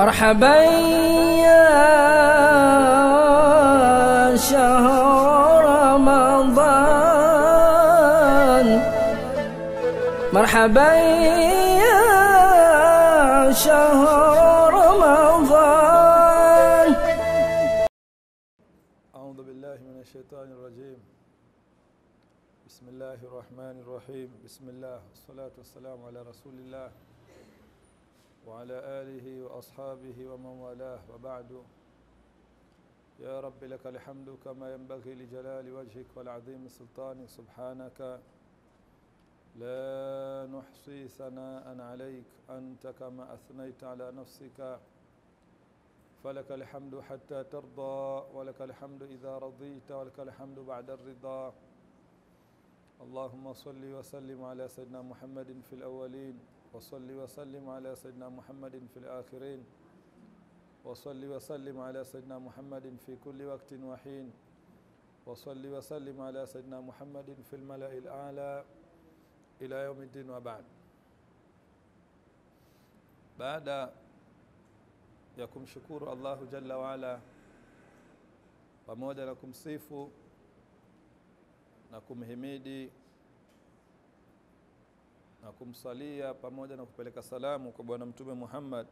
مرحبا يا شهر رمضان مرحبا يا شهر رمضان أعوذ بالله من الشيطان الرجيم بسم الله الرحمن الرحيم بسم الله والصلاة والسلام على رسول الله وعلى آله وأصحابه ومن والاه وبعد يا رب لك الحمد كما ينبغي لجلال وجهك والعظيم سلطانك سبحانك لا نحصي ثناء عليك أنت كما أثنيت على نفسك فلك الحمد حتى ترضى ولك الحمد إذا رضيت ولك الحمد بعد الرضا اللهم صل وسلم على سيدنا محمد في الأولين وصل وسلم على سيدنا محمد في الآخرين وصل وسلم على سيدنا محمد في كل وقت وحين وصل وسلم على سيدنا محمد في الملأ الأعلى إلى يوم الدين وبعد بعد ya kumshukuru Allahu Jalla waala pamoja na kumsifu na kumhimidi na kumsalia pamoja na kupeleka salamu kwa bwana mtume Muhammad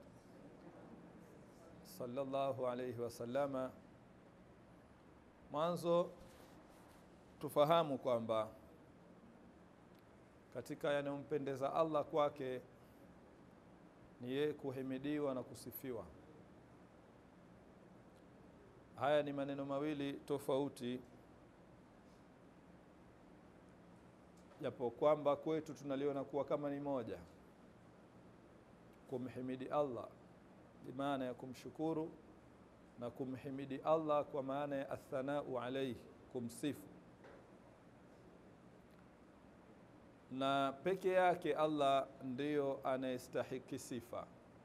sallallahu alayhi wasallama mwanzo tufahamu kwamba katika yanayompendeza Allah kwake ni yeye kuhimidiwa na kusifiwa haya ni maneno mawili tofauti japo kwamba kwetu tunaliona kuwa kama ni moja kumhimidi Allah ni maana ya kumshukuru na kumhimidi Allah kwa maana ya athanau alayhi kumsifu na peke yake Allah ndiyo anayestahiki sifa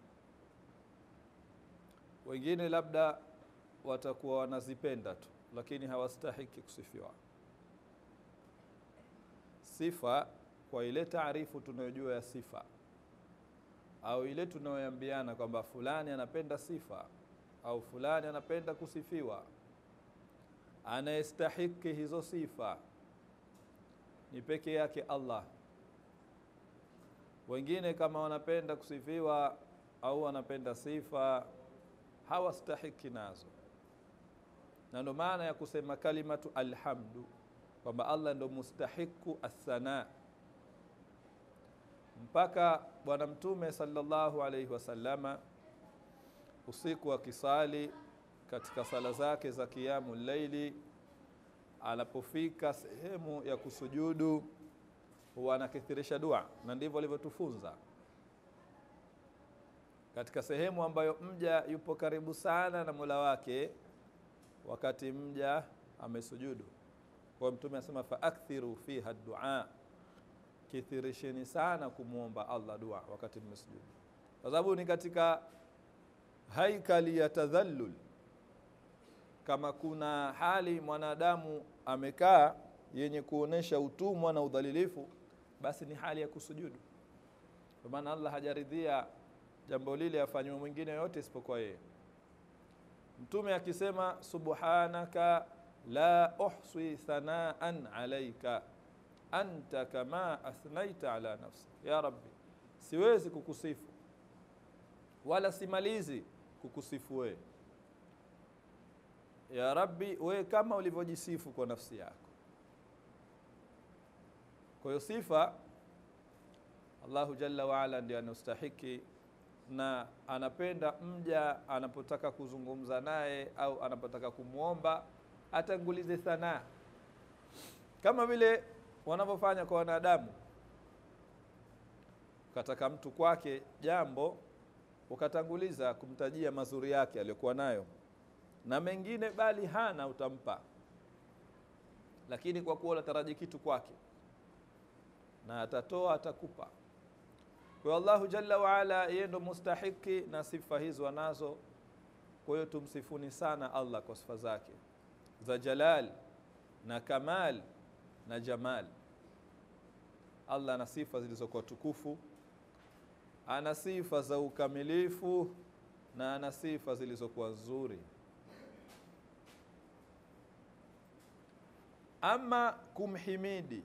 wengine labda watakuwa wanazipenda tu lakini hawastahiki kusifiwa sifa kwa ile taarifu tunayojua ya sifa au ile tunayoambiana kwamba fulani anapenda sifa au fulani anapenda kusifiwa anayestahiki hizo sifa ni peke yake Allah wengine kama wanapenda kusifiwa au wanapenda sifa hawastahiki nazo na ndo maana ya kusema kalimatu alhamdu kwamba Allah ndo mustahiku athana mpaka bwana mtume sallallahu alaihi wasallama usiku akisali katika sala zake za kiamu laili anapofika sehemu ya kusujudu huwa anakithirisha dua na ndivyo alivyotufunza katika sehemu ambayo mja yupo karibu sana na Mola wake wakati mja amesujudu kwa mtume anasema fa akthiru fiha dua kithirisheni sana kumwomba Allah dua wakati mmesujudu kwa sababu ni katika haikali ya tadhallul kama kuna hali mwanadamu amekaa yenye kuonesha utumwa na udhalilifu basi ni hali ya kusujudu kwa maana Allah hajaridhia jambo lile afanywe mwingine yote isipokuwa yeye mtume akisema subhanaka la uhsi thanaan alaika anta kama athnaita ala nafsi ya rabbi siwezi kukusifu wala simalizi kukusifu wewe ya rabbi wewe kama ulivyojisifu kwa nafsi yako kwa hiyo sifa Allahu jalla waala ndiye anastahiki na anapenda mja anapotaka kuzungumza naye au anapotaka kumwomba atangulize thanaa kama vile wanavyofanya kwa wanadamu ukataka mtu kwake jambo ukatanguliza kumtajia mazuri yake aliyokuwa nayo na mengine bali hana utampa lakini kwa kuwa unataraji kitu kwake na atatoa atakupa kwa Allahu jalla waala yeye ndo mustahiki na sifa hizo anazo kwa hiyo tumsifuni sana Allah kwa sifa zake za jalal na kamal na jamal Allah ana sifa zilizokuwa tukufu ana sifa za ukamilifu na ana sifa zilizokuwa nzuri. Ama kumhimidi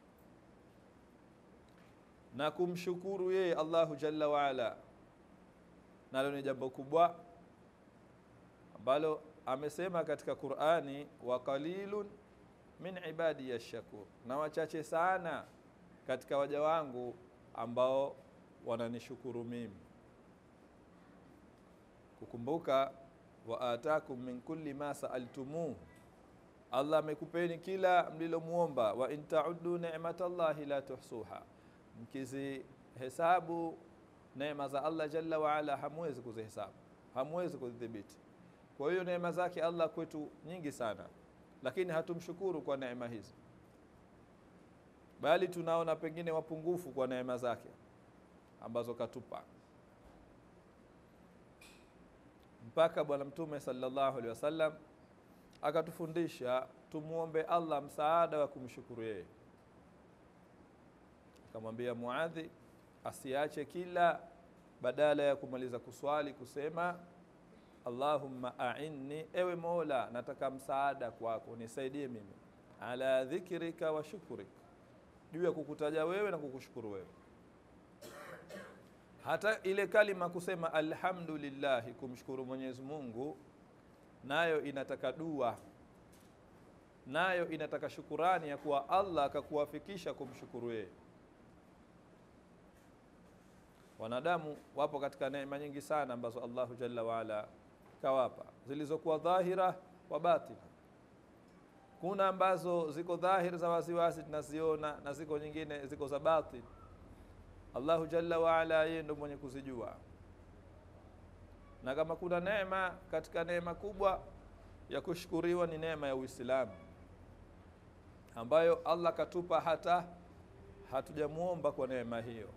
na kumshukuru yeye Allahu jalla waala, nalo ni jambo kubwa ambalo amesema katika Qur'ani, wa qalilun min ibadi yashkur, na wachache sana katika waja wangu ambao wananishukuru mimi. Kukumbuka wa atakum min kulli ma saaltumuhu, Allah amekupeni kila mlilomuomba. Wa in tauddu ni'matallahi la tuhsuha, mkizihesabu neema za Allah jalla waala hamwezi kuzihesabu, hamwezi kuzidhibiti. Kwa hiyo neema zake Allah kwetu nyingi sana, lakini hatumshukuru kwa neema hizi, bali tunaona pengine wapungufu kwa neema zake ambazo katupa. Mpaka Bwana Mtume sallallahu alaihi wasallam akatufundisha tumwombe Allah msaada wa kumshukuru yeye, akamwambia Muadhi asiache kila badala ya kumaliza kuswali kusema Allahumma a'inni, ewe Mola, nataka msaada kwako, nisaidie mimi, ala dhikrika wa shukrik, juu ya kukutaja wewe na kukushukuru wewe. Hata ile kalima kusema alhamdulillahi, kumshukuru Mwenyezi Mungu, nayo inataka dua, nayo inataka shukurani ya kuwa Allah akakuwafikisha kumshukuru yeye. Wanadamu wapo katika neema nyingi sana ambazo Allahu jalla waala kawapa zilizokuwa dhahira wa batina. Kuna ambazo ziko dhahiri za waziwazi tunaziona, na ziko nyingine ziko za batin. Allahu jalla waala yeye ndo mwenye kuzijua, na kama kuna neema katika neema kubwa ya kushukuriwa ni neema ya Uislamu ambayo Allah katupa hata hatujamwomba kwa neema hiyo.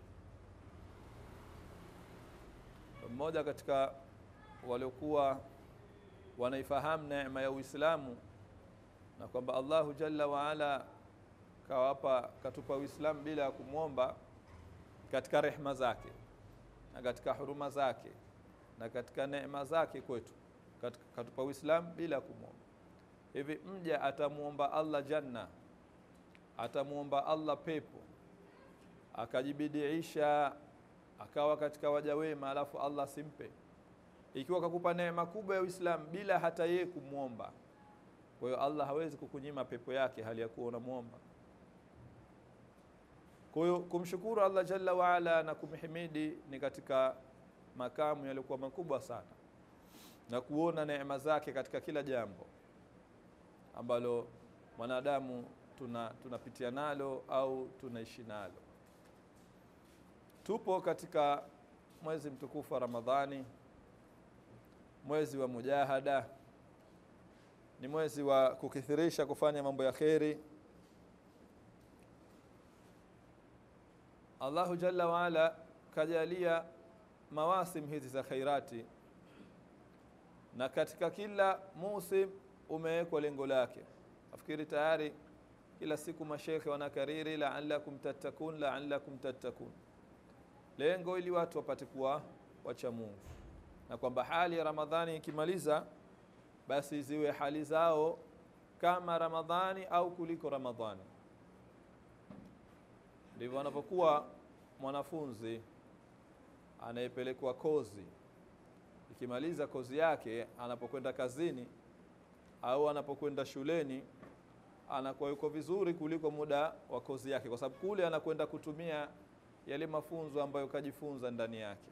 Mmoja katika waliokuwa wanaifahamu neema ya Uislamu na kwamba Allahu jalla waala kawapa katupa Uislamu bila ya kumwomba, katika rehma zake na katika huruma zake na katika neema zake kwetu, katupa Uislamu bila ya kumwomba. Hivi mja atamwomba Allah janna, atamwomba Allah pepo, akajibidiisha akawa katika waja wema, alafu Allah simpe ikiwa kakupa neema kubwa ya Uislamu bila hata yeye kumwomba. Kwa hiyo Allah hawezi kukunyima pepo yake hali ya kuwa unamwomba. Kwa hiyo kumshukuru Allah jalla waala na kumhimidi ni katika makamu yaliyokuwa makubwa sana, na kuona neema zake katika kila jambo ambalo mwanadamu tuna tunapitia nalo au tunaishi nalo. Tupo katika mwezi mtukufu wa Ramadhani, mwezi wa mujahada, ni mwezi wa kukithirisha kufanya mambo ya kheri. Allahu jalla waala kajalia mawasim hizi za khairati, na katika kila musim umewekwa lengo lake. Nafikiri tayari kila siku mashekhe wanakariri laalakum tattakun, laalakum tattakun, lengo ili watu wapate kuwa wacha Mungu, na kwamba hali ya Ramadhani ikimaliza basi ziwe hali zao kama Ramadhani au kuliko Ramadhani. Ndivyo anapokuwa mwanafunzi anayepelekwa kozi, ikimaliza kozi yake, anapokwenda kazini au anapokwenda shuleni, anakuwa yuko vizuri kuliko muda wa kozi yake, kwa sababu kule anakwenda kutumia yale mafunzo ambayo kajifunza ndani yake.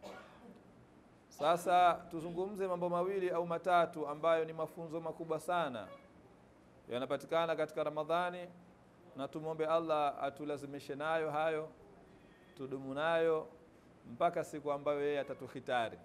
Sasa tuzungumze mambo mawili au matatu ambayo ni mafunzo makubwa sana yanapatikana katika Ramadhani, na tumwombe Allah atulazimishe nayo hayo, tudumu nayo mpaka siku ambayo yeye atatuhitari.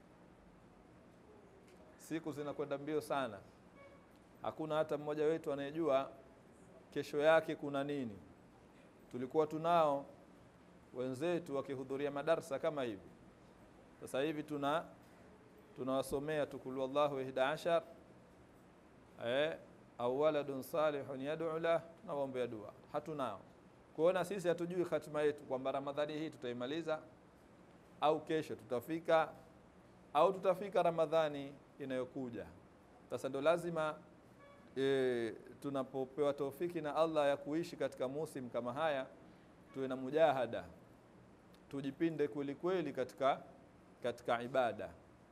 Siku zinakwenda mbio sana, hakuna hata mmoja wetu anayejua kesho yake kuna nini. Tulikuwa tunao wenzetu wakihudhuria madarsa kama hivi sasa hivi tuna tunawasomea tukulu Allahu ihda ashar eh, au waladun salihun yad'u lah, tunawaombea dua. Hatunao kuona sisi, hatujui hatima yetu kwamba Ramadhani hii tutaimaliza au kesho tutafika au tutafika Ramadhani inayokuja. Sasa ndo lazima e, tunapopewa taufiki na Allah ya kuishi katika musim kama haya, tuwe na mujahada, tujipinde kweli kweli katika, katika ibada.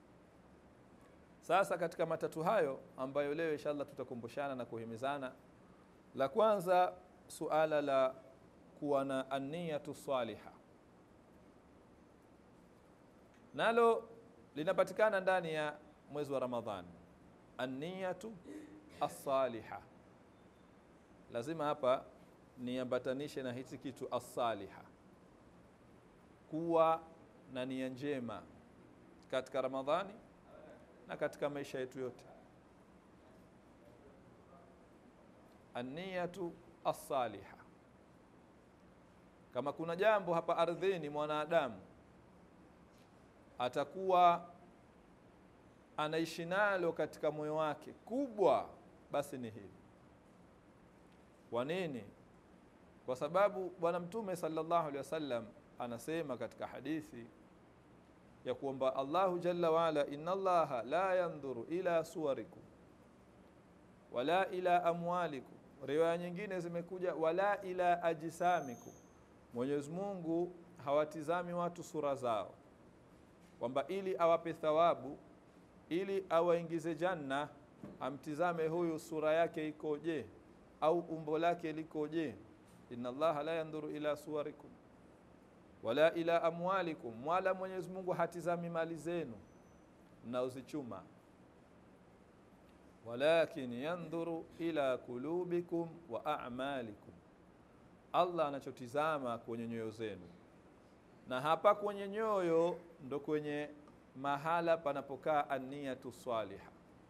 Sasa katika matatu hayo ambayo leo inshallah tutakumbushana na kuhimizana, la kwanza suala la kuwa na aniyatu saliha, nalo linapatikana ndani ya mwezi wa Ramadhani. Aniyatu assaliha, lazima hapa niambatanishe na hichi kitu assaliha, kuwa na nia njema katika Ramadhani na katika maisha yetu yote. Aniyatu assaliha, kama kuna jambo hapa ardhini mwanadamu atakuwa anaishi nalo katika moyo wake kubwa, basi ni hili. Kwa nini? Kwa sababu Bwana Mtume sallallahu alaihi wasallam anasema katika hadithi ya kwamba Allahu jalla waala, inna Allaha la yandhuru ila suwarikum wala ila amwalikum. Riwaya nyingine zimekuja wala ila ajsamikum, Mwenyezi Mungu hawatizami watu sura zao, kwamba ili awape thawabu, ili awaingize janna, amtizame huyu sura yake ikoje au umbo lake likoje. Inna Allaha la yandhuru ila suwarikum wala ila amwalikum, wala Mwenyezi Mungu hatizami mali zenu mnaozichuma, walakin yandhuru ila kulubikum wa a'malikum, Allah anachotizama kwenye nyoyo zenu, na hapa kwenye nyoyo ndo kwenye mahala panapokaa aniyatu swaliha.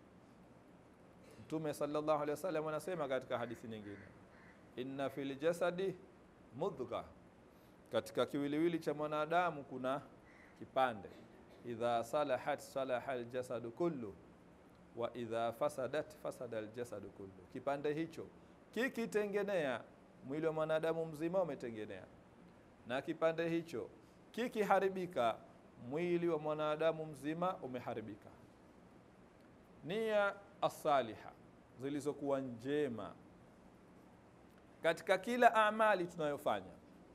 Mtume sallallahu alaihi wasallam anasema katika hadithi nyingine, inna fil jasadi mudgha katika kiwiliwili cha mwanadamu kuna kipande, idha salahat salaha aljasadu kullu wa idha fasadat fasada aljasadu kullu. Kipande hicho kikitengenea, mwili wa mwanadamu mzima umetengenea, na kipande hicho kikiharibika, mwili wa mwanadamu mzima umeharibika. Nia asaliha zilizokuwa njema katika kila amali tunayofanya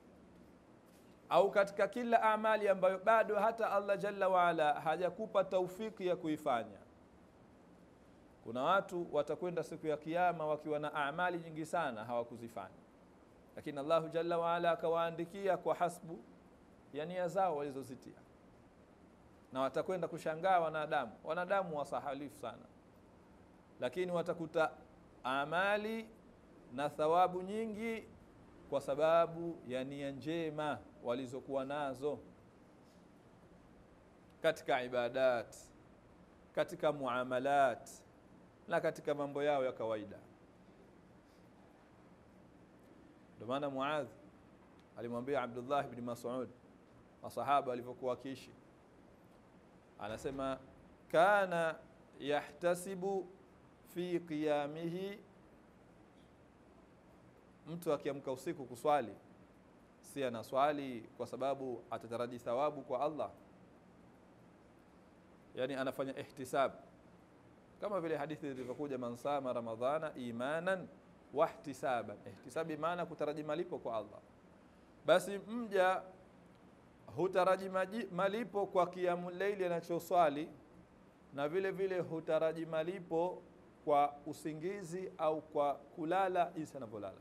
au katika kila amali ambayo bado hata Allah jalla waala hajakupa taufiki ya kuifanya. Kuna watu watakwenda siku ya Kiyama wakiwa na amali nyingi sana hawakuzifanya, lakini Allahu jalla waala akawaandikia kwa hasbu ya nia zao walizozitia, na watakwenda kushangaa wanadamu. Wanadamu wasahalifu sana, lakini watakuta amali na thawabu nyingi kwa sababu ya nia njema walizokuwa nazo katika ibadat, katika muamalat na katika mambo yao ya kawaida. Ndio maana Muadh alimwambia Abdullah ibn Mas'ud, masahaba walivyokuwa wakiishi, anasema kana yahtasibu fi qiyamihi mtu akiamka usiku kuswali, si anaswali kwa sababu atataraji thawabu kwa Allah, yani anafanya ihtisab, kama vile hadithi zilivyokuja, man sama ramadhana imanan wahtisaban. Ihtisabi maana kutaraji malipo kwa Allah. Basi mja hutaraji malipo kwa kiamu leili anachoswali, na vile vile hutaraji malipo kwa usingizi au kwa kulala jinsi anavyolala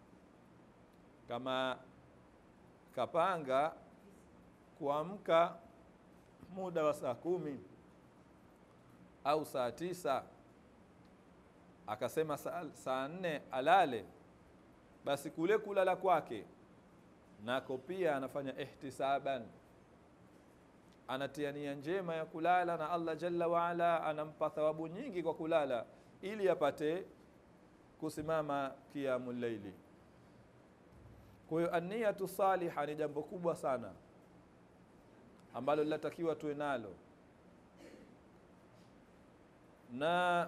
kama kapanga kuamka muda wa saa kumi au saa tisa akasema saa, saa nne alale, basi kule kulala kwake nako pia anafanya ihtisaban, anatia nia njema ya kulala, na Allah jalla waala anampa thawabu nyingi kwa kulala, ili apate kusimama qiyamul laili. Kwa hiyo aniyatu saliha ni jambo kubwa sana ambalo linatakiwa tuwe nalo, na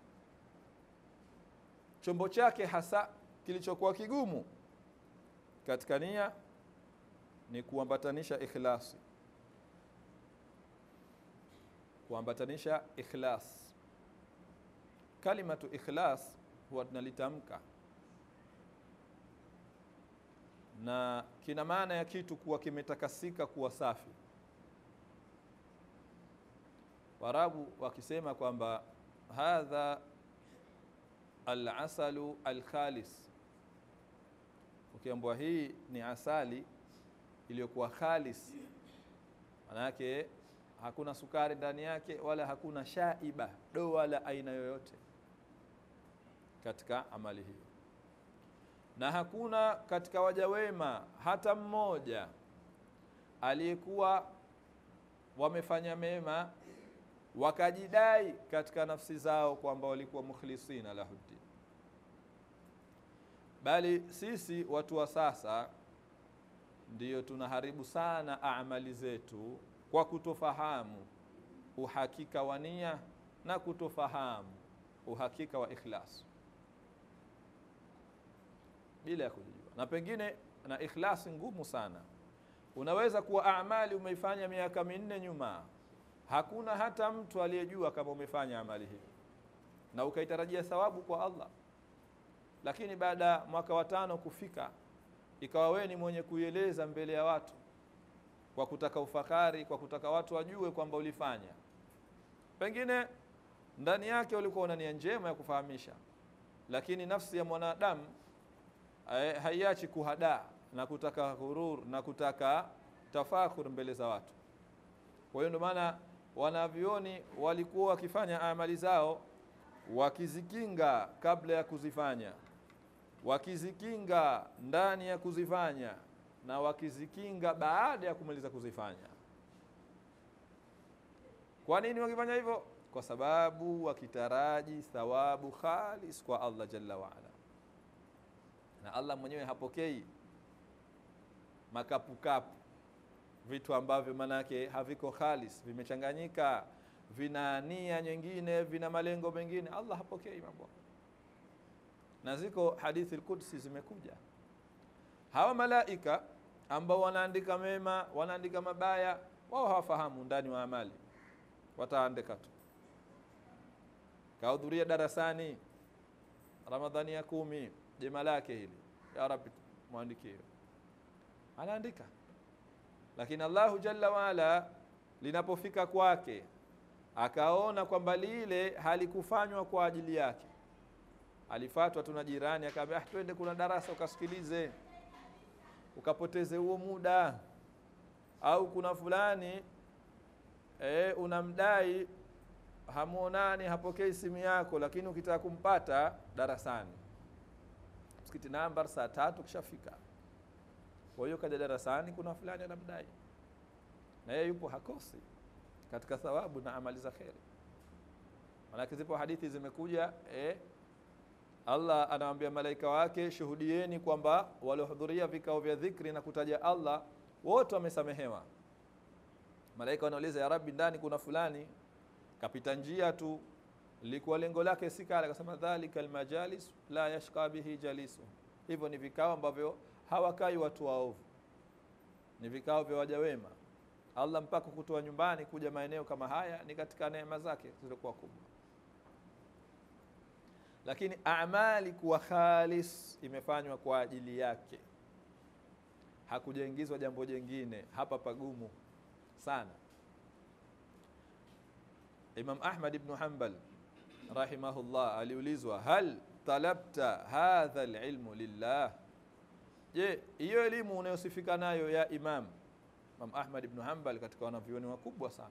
chombo chake hasa kilichokuwa kigumu katika nia ni kuambatanisha ikhlasi. kuambatanisha ikhlas kalimatu ikhlas huwa tunalitamka na kina maana ya kitu kuwa kimetakasika kuwa safi warabu wakisema kwamba hadha alasalu alkhalis ukiambwa hii ni asali iliyokuwa khalis manake hakuna sukari ndani yake wala hakuna shaiba do wala aina yoyote katika amali hiyo na hakuna katika waja wema hata mmoja aliyekuwa wamefanya mema wakajidai katika nafsi zao kwamba walikuwa mukhlisina lahuddin bali sisi watu wa sasa ndiyo tunaharibu sana amali zetu kwa kutofahamu uhakika wa nia na kutofahamu uhakika wa ikhlas bila ya kujijua na pengine na ikhlasi ngumu sana unaweza kuwa amali umeifanya miaka minne nyuma hakuna hata mtu aliyejua kama umefanya amali hiyo na ukaitarajia thawabu kwa Allah lakini baada ya mwaka wa tano kufika ikawa wewe ni mwenye kuieleza mbele ya watu kwa kutaka ufakari kwa kutaka watu wajue kwamba ulifanya pengine ndani yake ulikuwa una nia njema ya kufahamisha lakini nafsi ya mwanadamu eh, haiachi kuhadaa na kutaka hurur na kutaka tafakhur mbele za watu kwa hiyo ndio maana wanavyoni walikuwa wakifanya amali zao wakizikinga kabla ya kuzifanya wakizikinga ndani ya kuzifanya na wakizikinga baada ya kumaliza kuzifanya kwa nini wakifanya hivyo kwa sababu wakitaraji thawabu khalis kwa Allah jalla waala na Allah mwenyewe hapokei makapukapu vitu ambavyo manake haviko khalis vimechanganyika vina nia nyingine vina malengo mengine Allah hapokei mambo na ziko hadithi al-Qudsi zimekuja hawa malaika ambao wanaandika mema wanaandika mabaya wao hawafahamu ndani wa amali wataandika tu kahudhuria darasani ramadhani ya kumi jema lake hili ya rabbi mwandikie anaandika lakini Allahu jalla waala linapofika kwake akaona kwamba lile halikufanywa kwa ajili yake alifatwa tu na jirani akamwambia ah twende kuna darasa ukasikilize ukapoteze huo muda au kuna fulani e, unamdai hamuonani hapokei simu yako lakini ukitaka kumpata darasani msikiti namba saa tatu kishafika kwa hiyo kaja darasani kuna fulani anamdai na yeye yupo hakosi katika thawabu na amali za kheri manake zipo hadithi zimekuja eh, Allah anawaambia malaika wake shuhudieni kwamba waliohudhuria vikao vya dhikri na kutaja Allah wote wamesamehewa malaika wanauliza ya rabbi ndani kuna fulani kapita njia tu likuwa lengo lake si kale akasema dhalika almajalis la yashqa bihi jalisu hivyo ni vikao ambavyo hawakai watu waovu ni vikao vya waja wema Allah mpaka kutoa nyumbani kuja maeneo kama haya ni katika neema zake zilizokuwa kubwa lakini amali kuwa khalis imefanywa kwa ajili yake hakujaingizwa jambo jengine hapa pagumu sana Imam Ahmad ibn Hanbal rahimahullah aliulizwa hal talabta hadha alilmu lillah je hiyo elimu unayosifika nayo ya imam Imam Ahmad ibn Hanbal katika wanavyuoni wakubwa sana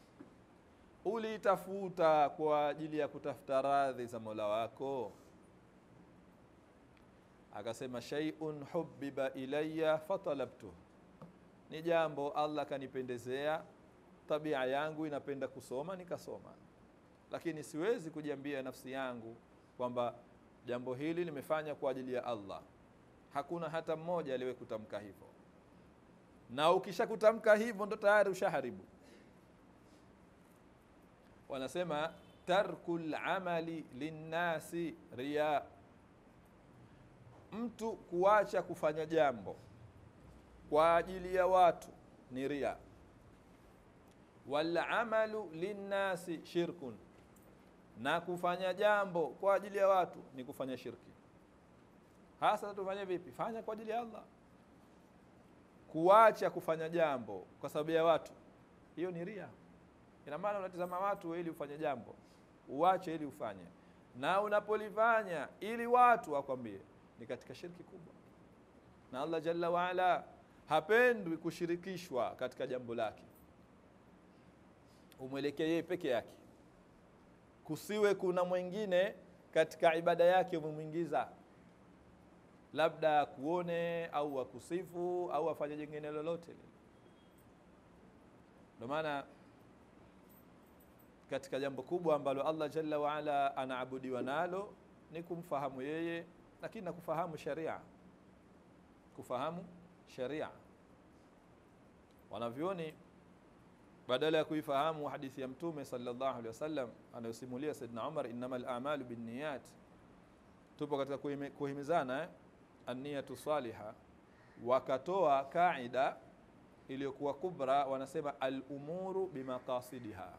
uliitafuta kwa ajili ya kutafuta radhi za Mola wako akasema shay'un hubbiba ilayya fatalabtu ni jambo Allah kanipendezea tabia yangu inapenda kusoma nikasoma lakini siwezi kujiambia nafsi yangu kwamba jambo hili limefanya kwa ajili ya Allah hakuna hata mmoja aliwe kutamka hivyo na ukishakutamka hivyo ndo tayari ushaharibu wanasema tarkul amali linnasi riya mtu kuacha kufanya jambo kwa ajili ya watu ni ria walamalu linnasi shirkun, na kufanya jambo kwa ajili ya watu ni kufanya shirki. Hasa tufanye vipi? Fanya kwa ajili ya Allah. Kuacha kufanya jambo kwa sababu ya watu, hiyo ni ria. Ina maana unatizama watu ili ufanye jambo, uache ili ufanye, na unapolifanya ili watu wakwambie, ni katika shirki kubwa, na Allah jalla waala hapendwi kushirikishwa katika jambo lake. Umwelekee yeye peke yake, kusiwe kuna mwingine katika ibada yake umemwingiza, labda akuone au akusifu au afanye jingine lolote lile. Ndio maana katika jambo kubwa ambalo Allah jalla waala anaabudiwa nalo ni kumfahamu yeye, lakini na kufahamu sharia, kufahamu sharia. Wanavyoni badala ya kuifahamu hadithi ya Mtume sallallahu alaihi wasallam anayosimulia Saidna Umar, innamal a'malu binniyat, tupo katika kuhimi- kuhimizana eh, anniyatu saliha, wakatoa kaida iliyokuwa kubra, wanasema al-umuru bimaqasidiha,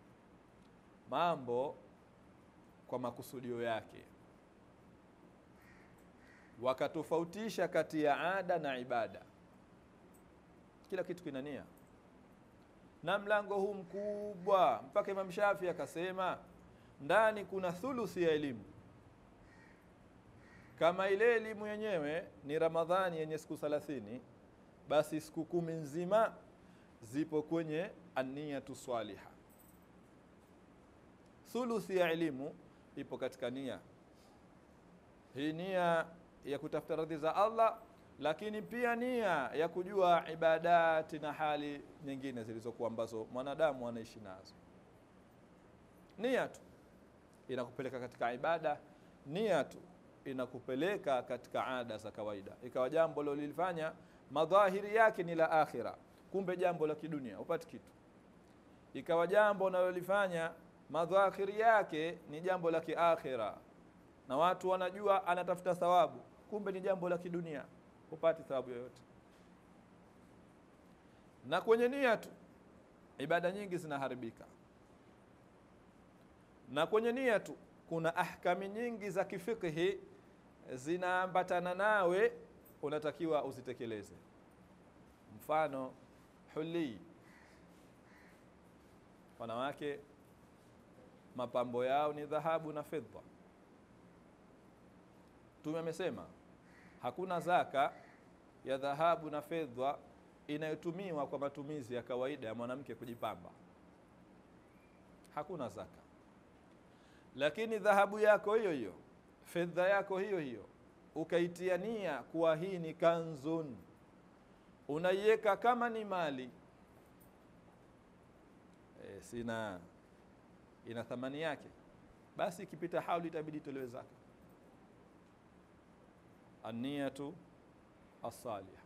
mambo kwa makusudio yake. Wakatofautisha kati ya ada na ibada, kila kitu kina nia na mlango huu mkubwa mpaka Imam Shafi akasema ndani kuna thuluthi ya elimu. Kama ile elimu yenyewe ni Ramadhani yenye siku thalathini, basi siku kumi nzima zipo kwenye aniyatu swaliha. Thuluthi ya elimu ipo katika nia hii, nia ya kutafuta radhi za Allah lakini pia nia ya kujua ibadati na hali nyingine zilizokuwa ambazo mwanadamu anaishi nazo. Nia tu inakupeleka katika ibada, nia tu inakupeleka katika ada za kawaida, ikawa jambo lolilifanya madhahiri yake ni la akhira, kumbe jambo la kidunia upati kitu. Ikawa jambo unalolifanya madhahiri yake ni jambo la kiakhira, na watu wanajua anatafuta thawabu, kumbe ni jambo la kidunia hupati thawabu yoyote. Na kwenye nia tu ibada nyingi zinaharibika, na kwenye nia tu kuna ahkami nyingi za kifikhi zinaambatana nawe, unatakiwa uzitekeleze. Mfano huli, wanawake mapambo yao ni dhahabu na fedha. Mtume amesema hakuna zaka ya dhahabu na fedha inayotumiwa kwa matumizi ya kawaida ya mwanamke kujipamba, hakuna zaka. Lakini dhahabu yako hiyo hiyo, fedha yako hiyo hiyo, ukaitia nia kuwa hii ni kanzun, unaiweka kama ni mali e, sina ina thamani yake, basi ikipita hauli itabidi itolewe zaka. Aniyatu asaliha,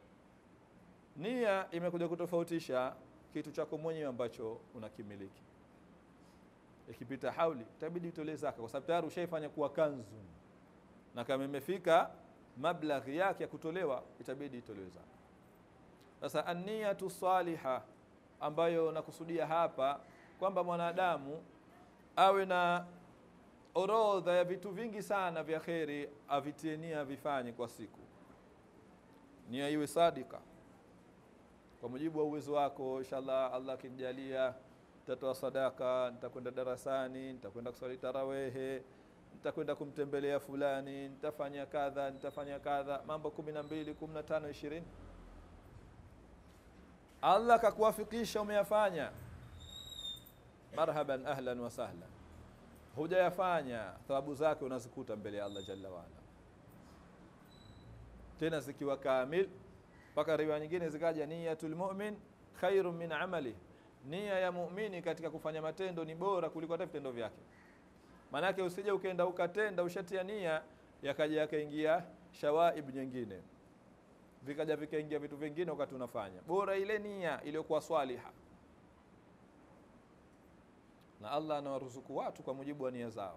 nia imekuja kutofautisha kitu chako mwenyewe ambacho unakimiliki. Ikipita hauli itabidi utolee zaka, kwa sababu tayari ushaifanya kuwa kanzu, na kama imefika mablaghi yake ya kutolewa itabidi itolewe zaka. Sasa aniyatu saliha ambayo nakusudia hapa kwamba mwanadamu awe na orodha ya vitu vingi sana vya kheri avitie nia avifanye kwa siku, nia iwe sadika kwa mujibu wa uwezo wako. Inshallah, Allah akinijalia, nitatoa sadaka, nitakwenda darasani, nitakwenda kuswali tarawehe, nitakwenda kumtembelea fulani, nitafanya kadha, nitafanya kadha, mambo kumi na mbili, kumi na tano, ishirini. Allah kakuwafikisha umeyafanya, marhaban, ahlan wa sahlan hujayafanya thawabu zake unazikuta mbele ya Allah jalla waala, tena zikiwa kamil. Mpaka riwaya nyingine zikaja niyatul mu'min khairun min amali, nia ya muumini katika kufanya matendo ni bora kuliko hata vitendo vyake. Maanake usije ukenda ukatenda ushatia nia, yakaja yakaingia shawaib nyingine, vikaja vikaingia vitu vingine wakati unafanya. Bora ile nia iliyokuwa swaliha na Allah anawaruzuku watu kwa mujibu wa nia zao.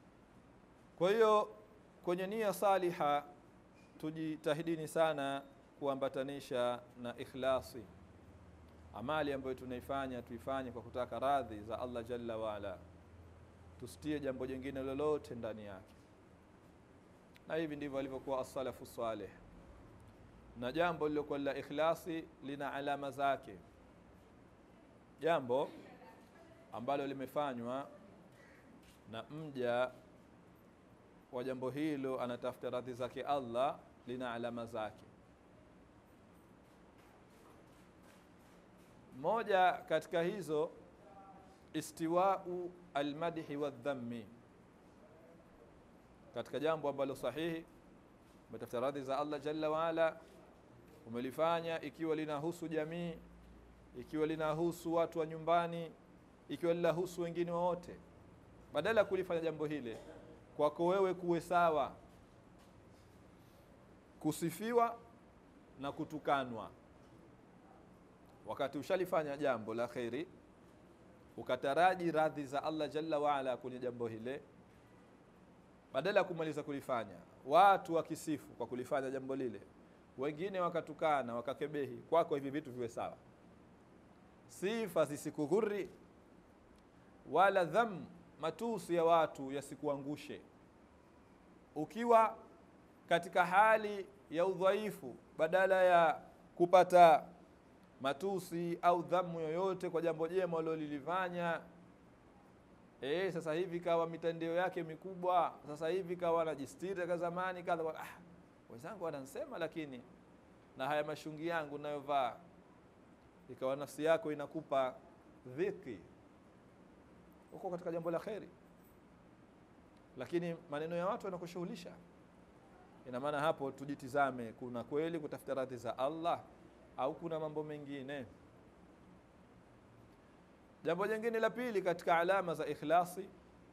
Kwa hiyo kwenye nia saliha tujitahidini sana kuambatanisha na ikhlasi amali ambayo tunaifanya tuifanye kwa kutaka radhi za Allah jalla waala tusitie jambo jingine lolote ndani yake na hivi ndivyo alivyokuwa as-salafu salih na jambo lilokuwa la ikhlasi lina alama zake jambo ambalo limefanywa na mja wa jambo hilo anatafuta radhi zake Allah lina alama zake moja katika hizo istiwau almadhi wadhammi katika jambo ambalo sahihi umetafuta radhi za Allah jalla waala umelifanya ikiwa linahusu jamii ikiwa linahusu watu wa nyumbani ikiwa linahusu wengine wote badala ya kulifanya jambo hile kwako wewe kuwe sawa kusifiwa na kutukanwa wakati ushalifanya jambo la kheri ukataraji radhi za Allah jalla waala kwenye jambo hile badala ya kumaliza kulifanya watu wakisifu kwa kulifanya jambo lile wengine wakatukana wakakebehi kwako hivi vitu viwe sawa sifa zisikughuri wala dham matusi ya watu yasikuangushe ukiwa katika hali ya udhaifu badala ya kupata matusi au dhamu yoyote kwa jambo jema ulilolifanya eh sasa hivi kawa mitandao yake mikubwa sasa hivi kawa anajistiri kama zamani kadha ah wenzangu wanansema lakini na haya mashungi yangu nayovaa ikawa nafsi yako inakupa dhiki uko katika jambo la kheri lakini maneno ya watu yanakushughulisha ina maana hapo tujitizame kuna kweli kutafuta radhi za Allah au kuna mambo mengine jambo jingine la pili katika alama za ikhlasi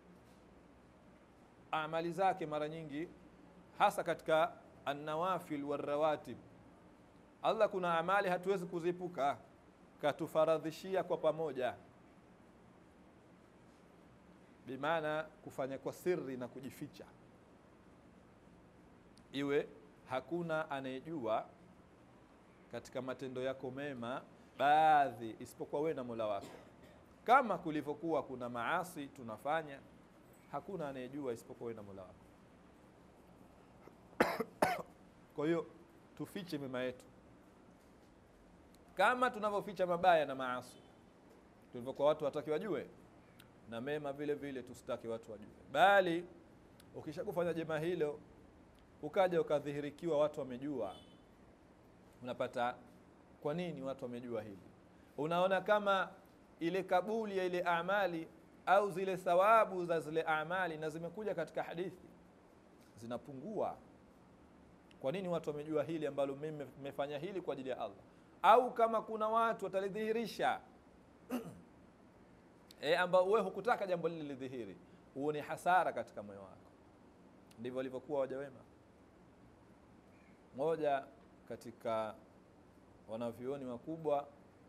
amali zake mara nyingi hasa katika annawafil warawatib Allah kuna amali hatuwezi kuziepuka katufaradhishia kwa pamoja bimaana kufanya kwa siri na kujificha iwe hakuna anayejua katika matendo yako mema baadhi isipokuwa wewe na Mola wako kama kulivyokuwa kuna maasi tunafanya hakuna anayejua isipokuwa wewe na Mola wako kwa hiyo tufiche mema yetu kama tunavyoficha mabaya na maasi tulivyokuwa watu wataki wajue na mema vile vile tusitaki watu wajue bali ukishakufanya jema hilo ukaja ukadhihirikiwa watu wamejua unapata kwa nini watu wamejua hili unaona kama ile kabuli ya ile amali au zile thawabu za zile amali na zimekuja katika hadithi zinapungua kwa nini watu wamejua hili ambalo mimi nimefanya hili kwa ajili ya Allah au kama kuna watu watalidhihirisha e, ambao wewe hukutaka jambo lile lidhihiri huo ni hasara katika moyo wako ndivyo walivyokuwa waja wema moja katika wanavyuoni wakubwa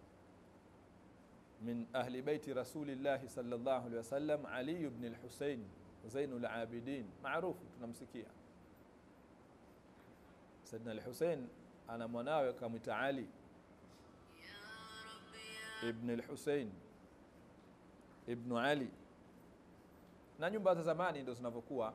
min ahli baiti rasulillahi sallallahu alaihi wasallam Ali ibn al-Husayn Zainul Abidin maarufu tunamsikia Saidina al-Husayn ana mwanawe kamwita Ali ibn al-Husayn ibn Ali na nyumba za zamani ndio zinavyokuwa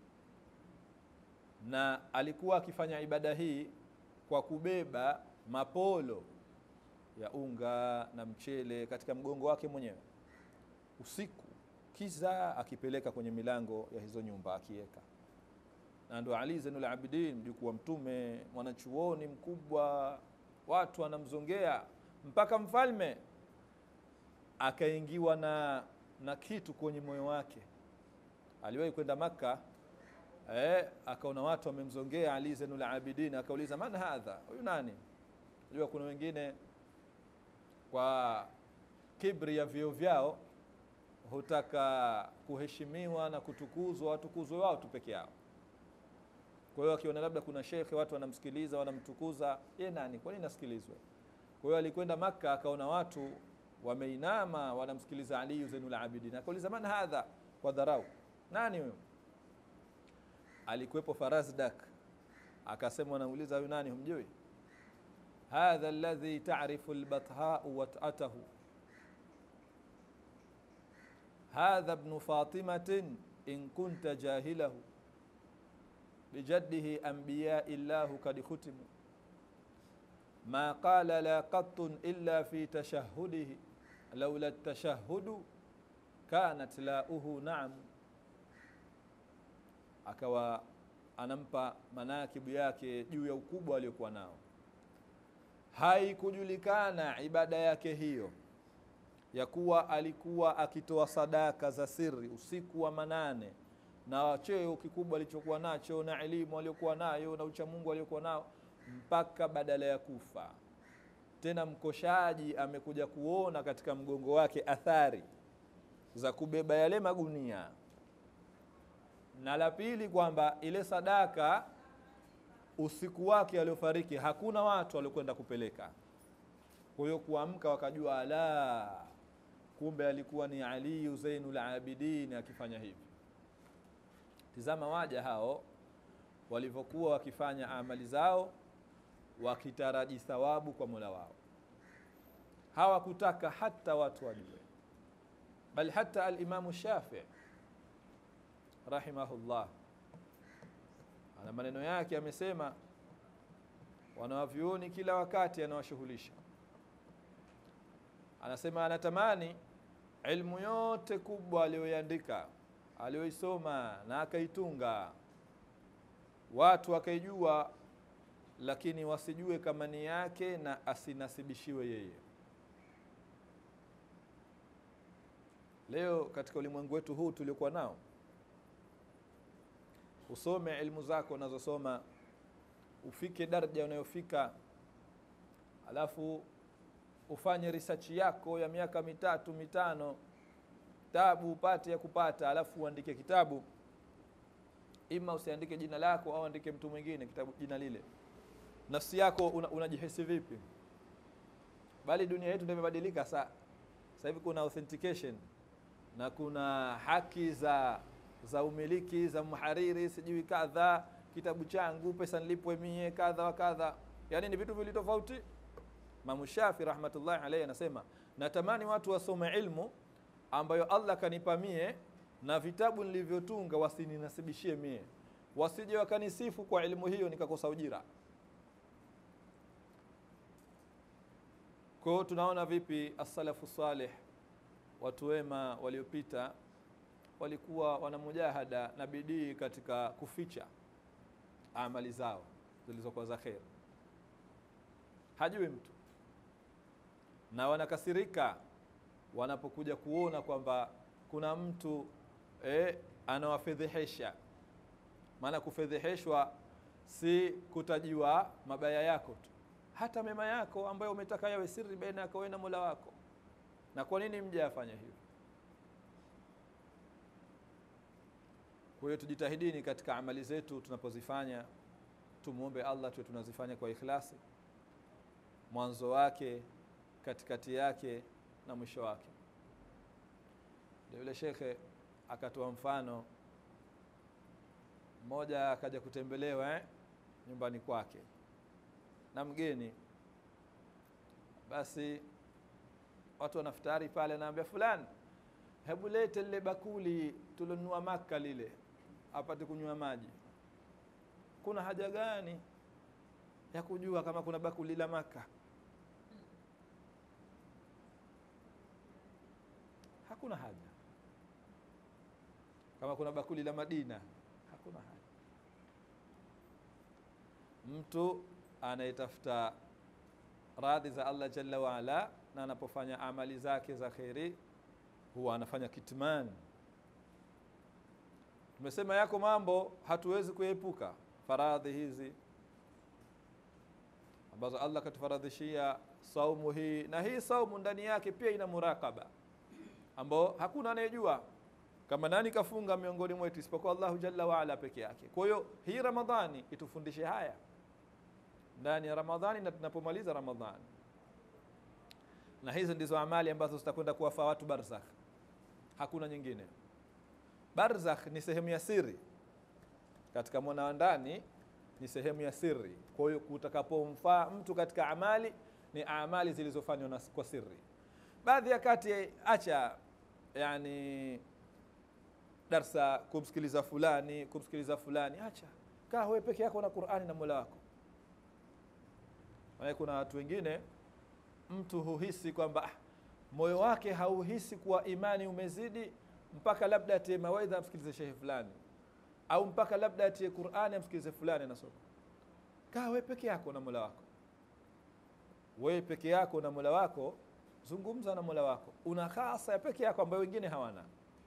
na alikuwa akifanya ibada hii kwa kubeba mapolo ya unga na mchele katika mgongo wake mwenyewe usiku kiza akipeleka kwenye milango ya hizo nyumba akiweka na ndo Ali Zainul Abidin mjukuu wa mtume mwanachuoni mkubwa watu wanamzongea mpaka mfalme akaingiwa na na kitu kwenye moyo wake aliwahi kwenda maka eh, akaona watu wamemzongea Ali Zainul Abidin akauliza man hadha huyu nani unajua kuna wengine kwa kibri ya vio vyao hutaka kuheshimiwa na kutukuzwa watukuzwe wao tu peke yao kwa hiyo akiona labda kuna shekhe watu wanamsikiliza wanamtukuza ye nani kwa nini nasikilizwe kwa hiyo alikwenda maka akaona watu wameinama wanamsikiliza Ali Zainul Abidin akauliza man hadha kwa dharau nani huyo alikuwepo Farazdak akasema wanauliza huyu nani humjui hadha alladhi ta'rifu albathau wat'atahu hadha ibnu fatimatin in kunta jahilahu bijaddihi anbiyai llahu kad khutimu ma qala la qattun illa fi tashahudihi laula tashahudu kanat lauhu naam akawa anampa manakibu yake juu ya ukubwa aliokuwa nao haikujulikana ibada yake hiyo ya kuwa alikuwa akitoa sadaka za siri usiku wa manane na cheo kikubwa alichokuwa nacho na elimu aliyokuwa nayo na uchamungu aliokuwa nao mpaka badala ya kufa tena mkoshaji amekuja kuona katika mgongo wake athari za kubeba yale magunia na la pili kwamba ile sadaka usiku wake aliofariki hakuna watu waliokwenda kupeleka kwa hiyo kuamka wakajua ala kumbe alikuwa ni aliyu zainul abidin akifanya hivi tizama waja hao walivyokuwa wakifanya amali zao wakitaraji thawabu kwa mola wao hawakutaka hata watu wajue bal hata alimamu shafii rahimahullah ana maneno yake amesema wanawavyuoni kila wakati anawashughulisha anasema anatamani ilmu yote kubwa aliyoiandika aliyoisoma na akaitunga watu wakaijua lakini wasijue kama ni yake na asinasibishiwe yeye leo katika ulimwengu wetu huu tuliokuwa nao usome ilmu zako unazosoma ufike daraja unayofika alafu ufanye research yako ya miaka mitatu mitano tabu upate ya kupata alafu uandike kitabu ima usiandike jina lako au andike mtu mwingine kitabu jina lile nafsi yako unajihisi una vipi bali dunia yetu ndio imebadilika saa sasa hivi kuna authentication na kuna haki za za umiliki za mhariri sijui kadha kitabu changu pesa nilipwe mie kadha wa kadha yaani ni vitu vili tofauti Imamu Shafi rahmatullahi alayhi anasema natamani watu wasome ilmu ambayo Allah kanipa mie na vitabu nilivyotunga wasininasibishie mie wasije wakanisifu kwa elimu hiyo nikakosa ujira kwa hiyo tunaona vipi as-salafu salih watu wema waliopita walikuwa wana mujahada na bidii katika kuficha amali zao zilizokuwa za kheri hajui mtu na wanakasirika wanapokuja kuona kwamba kuna mtu eh, anawafedhehesha maana kufedheheshwa si kutajiwa mabaya yako tu hata mema yako ambayo umetaka yawe siri baina yako wewe na Mola wako na kwa nini mja afanya hivyo kwa hiyo tujitahidini katika amali zetu tunapozifanya tumwombe Allah tuwe tunazifanya kwa ikhlasi mwanzo wake katikati yake na mwisho wake ndio yule shekhe akatoa mfano mmoja akaja kutembelewa eh, nyumbani kwake na mgeni basi watu wanafutari pale naambia fulani hebu lete lile bakuli tulonunua maka lile apate kunywa maji kuna haja gani ya kujua kama kuna bakuli la maka hakuna haja kama kuna bakuli la madina hakuna haja mtu anayetafuta radhi za Allah jalla waala na anapofanya amali zake za kheri huwa anafanya kitman tumesema yako mambo hatuwezi kuepuka faradhi hizi ambazo Allah katufaradhishia saumu hii na hii saumu ndani yake pia ina murakaba ambao hakuna anayejua kama nani kafunga miongoni mwetu isipokuwa Allahu jalla waala peke yake kwa hiyo hii ramadhani itufundishe haya ndani ya ramadhani na tunapomaliza ramadhani na hizi ndizo amali ambazo zitakwenda kuwafaa watu barzakh hakuna nyingine barzakh ni sehemu ya siri katika mwana wa ndani ni sehemu ya siri kwa hiyo kutakapomfaa mtu katika amali ni amali zilizofanywa na- kwa siri baadhi ya kati acha yani darsa kumsikiliza fulani kumsikiliza fulani acha kaa wewe peke yako na qurani na mola wako maana kuna watu wengine mtu huhisi kwamba ah, moyo wake hauhisi kuwa imani umezidi mpaka labda atie mawaidha amsikilize shehe fulani au mpaka labda atie qurani amsikilize fulani anasoma kaa wewe peke yako na mola wako wewe peke yako na mola wako zungumza na mola wako una hasa ya peke yako ambayo wengine hawana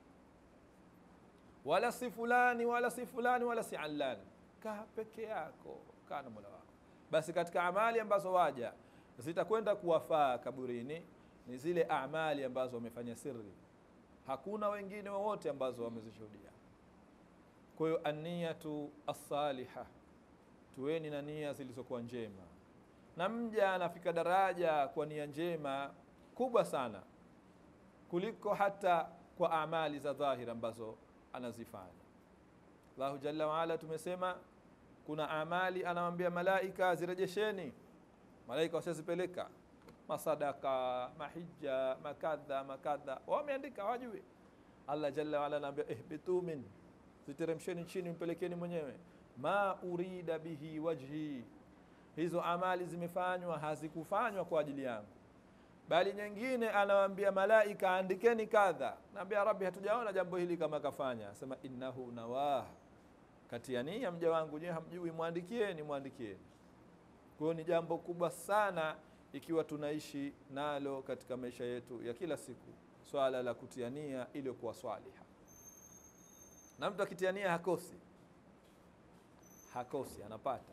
wala si fulani wala si fulani wala si allani kaa peke yako kaa na mola wako basi katika amali ambazo waja zitakwenda kuwafaa kaburini ni zile amali ambazo wamefanya siri hakuna wengine wowote ambazo wamezishuhudia kwa hiyo aniyatu assaliha tuweni na nia zilizokuwa njema na mja anafika daraja kwa nia njema kubwa sana kuliko hata kwa amali za dhahir ambazo anazifanya allahu jalla waala tumesema kuna amali anawambia malaika zirejesheni malaika washazipeleka masadaka mahija makadha makadha wameandika wajue allah jalla waala anaambia ihbitu min ziteremsheni chini mpelekeni mwenyewe ma urida bihi wajhi hizo amali zimefanywa hazikufanywa kwa ajili yangu bali nyingine anawaambia malaika andikeni kadha naambia rabbi hatujaona jambo hili kama kafanya asema innahu nawah kati ya nia mja wangu nyewe hamjui mwandikieni mwandikieni kwa hiyo ni jambo kubwa sana ikiwa tunaishi nalo katika maisha yetu ya kila siku swala la kutia nia iliyokuwa swaliha na mtu akitia nia hakosi hakosi anapata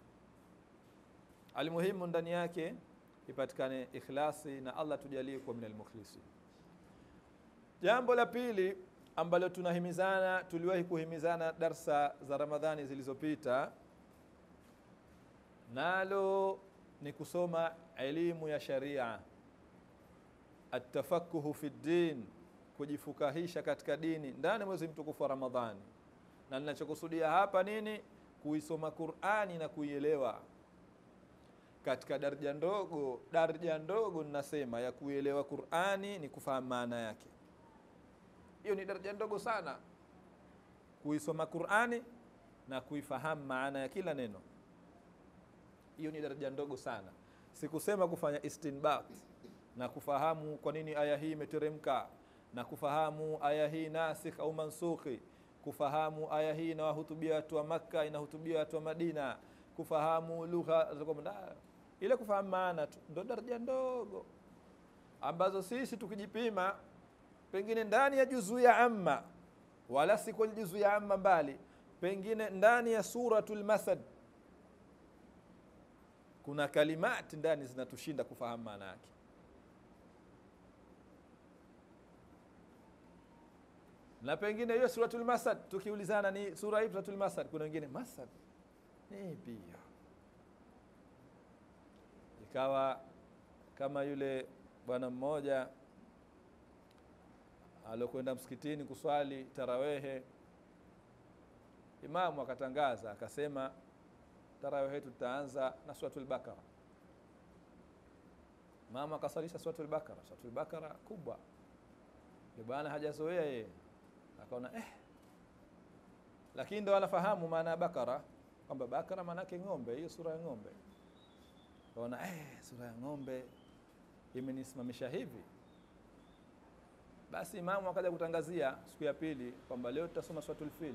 almuhimu ndani yake ipatikane ikhlasi na allah tujalie kuwa min almukhlisin jambo la pili ambalo tunahimizana tuliwahi kuhimizana darsa za ramadhani zilizopita nalo ni kusoma elimu ya sharia atafakuhu fi ddin kujifukahisha katika dini ndani ya mwezi mtukufu wa ramadhani na ninachokusudia hapa nini kuisoma qurani na kuielewa katika daraja ndogo daraja ndogo ninasema ya kuielewa qurani ni kufahamu maana yake hiyo ni daraja ndogo sana kuisoma qurani na kuifahamu maana ya kila neno hiyo ni daraja ndogo sana sikusema kufanya istinbat na kufahamu kwa nini aya hii imeteremka na kufahamu aya hii nasikh au mansukhi kufahamu aya hii inawahutubia watu wa makka inahutubia watu wa madina kufahamu lugha za kwamba- ile kufahamu maana tu ndo daraja ndogo ambazo sisi tukijipima pengine ndani ya juzuu ya amma wala si kwenye juzuu ya amma mbali pengine ndani ya suratul masad kuna kalimati ndani zinatushinda kufahamu maana yake na pengine hiyo suratul masad tukiulizana ni sura hii suratul masad kuna wengine masad ni pia ikawa kama yule bwana mmoja aliokwenda msikitini kuswali tarawehe imamu akatangaza akasema tarawehe tutaanza na suratul bakara mama akasalisha suratul bakara suratul bakara kubwa yule bwana hajazoea yeye akaona eh lakini ndo anafahamu maana ya bakara kwamba bakara maana yake ng'ombe hiyo sura ya ng'ombe kaona eh sura ya ng'ombe imenisimamisha hivi basi imamu akaja kutangazia siku ya pili kwamba leo tutasoma suratul fil